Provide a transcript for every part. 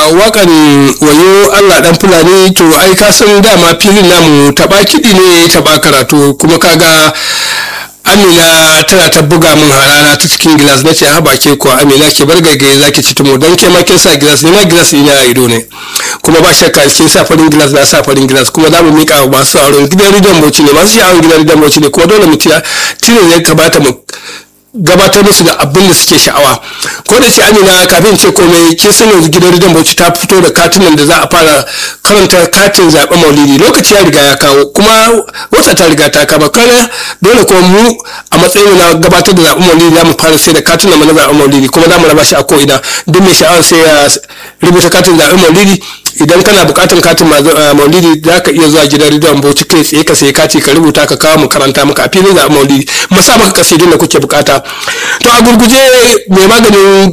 wakan wayo allah dan fulani to ai ka san dama filin namu taba kiɗi ne taba karatu kuma kaga amina tana ta buga min harara ta cikin gilas na ce haba ke kuwa amina ke bar gaigaye za ki ci tumo don ke ma kin sa gilas ne ma gilas ina a ido ne kuma ba shakka kin sa farin gilas na sa farin gilas kuma za mu mika wa masu auren gidan ridon bauchi ne masu sha'awar gidan ridon bauchi ne kuma dole mu tiya tilas ya kamata mu gabatar musu da abin da suke sha'awa ko da shi amina kafin ce komai kin san yanzu gidan ridon bauchi ta fito da katunan da za a fara karanta katin zaɓen maulidi lokaci ya riga ya kawo kuma wata ta riga ta kama kana dole kuma mu a matsayin na gabatar da zaɓen maulidi za mu fara sai da katunan na zaɓen maulidi kuma za mu raba shi a ko'ina duk mai sha'awar sai ya rubuta katin zaɓen maulidi idan kana bukatan katin maulidi za ka iya zuwa gidan rediyon bauchi kai tsaye ka sai kati ka rubuta ka kawo mu karanta maka a filin zaɓen maulidi mu sa maka kasidun da kuke bukata to a gurguje mai maganin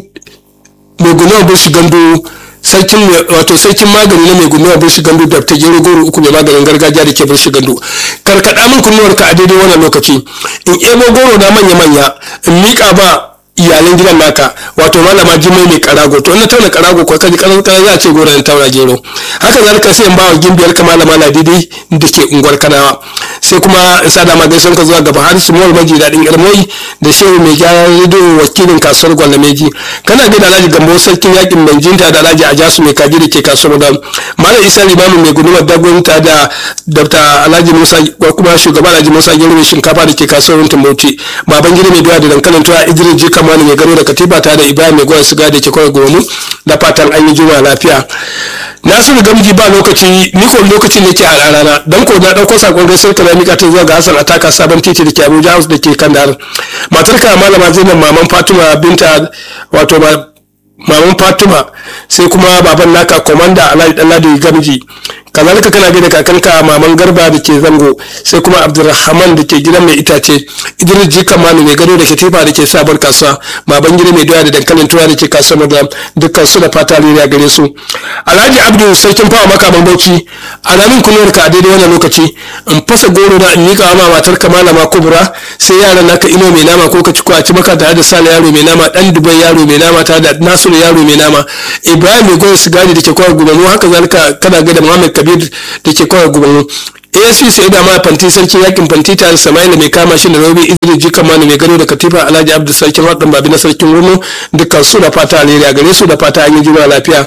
mai gunuwa burshi gandu sarkin wato sarkin magani na mai gunuwa burshi gandu da ta gero goro uku mai maganin gargajiya da ke burshi gandu karkada min kunnuwar ka a daidai wannan lokaci in ebo goro na manya manya in miƙa ba iyalan gidan naka wato malama jimai mai karago to na tauna karago ko kaji karan karan za a ce goran tauna gero haka zalika sai in bawa gimbiyar ka malama ladidi da ke unguwar kanawa sai kuma in sa dama gaisuwar ka zuwa gaba har su mawar maji daɗin irmoyi da shehu mai gyaran rediyo wakilin kasuwar gwalameji kana gida alhaji gambo sarkin yakin manjinta da alhaji ajasu mai kaji da ke kasuwar da malam isa limamin mai gudumar dagonta da dr alhaji musa kuma shugaban alhaji musa gero mai shinkafa da ke kasuwar tumbauti baban gida mai doya da dankalin tuwa idris jika mani mai gano da katiba ta da ibrahim mai goyon siga da ke kawai gomu da fatan an yi juma lafiya nasiru gamji ba lokaci ni ko lokaci ne ke a rana dan ko na dauko sakon gaisuwar ka mika ta zuwa ga hassan ataka sabon titi da ke abuja house da ke kandar matar ka malama zainab maman fatima binta wato maman fatima sai kuma baban naka komanda alhaji danladi gamji kazalika kana gaida kakanka maman garba da ke zango sai kuma abdulrahman da ke gidan mai itace idris jikan manu mai gado da ke tefa da ke sabon kasuwa baban gida mai doya da dankalin tuwa da ke kasuwar da dukkan su da fata ririya gare su alhaji abdu sarkin fawa makaman bauchi alamin kunuwar ka a daidai wannan lokaci in fasa goro na in miƙa ma matar ka malama kubura sai yaran naka ino mai nama ko ka ci kwaci maka tare da sale yaro mai nama dan dubai yaro mai nama tare da nasiru yaro mai nama ibrahim mai goyon sigari da ke kwayar gudanu haka zalika kana gaida muhammad kabir da ke kwayar gudanu asc sai da ma fanti sarkin yakin fanti tare samaila mai kama shi da rabi idris jika manu mai gado da katifa alhaji abdu sarkin wadan babi na sarkin rumu dukkan su da fata alheri a gare su da fata an yi juna lafiya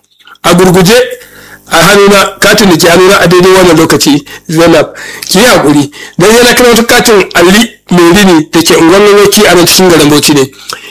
a gurguje a hannuna katin da ke hannuna a daidai wannan lokaci zainab ki yi hakuri don yana kira wata katin ali mai rini da ke unguwar a nan cikin garin bauchi ne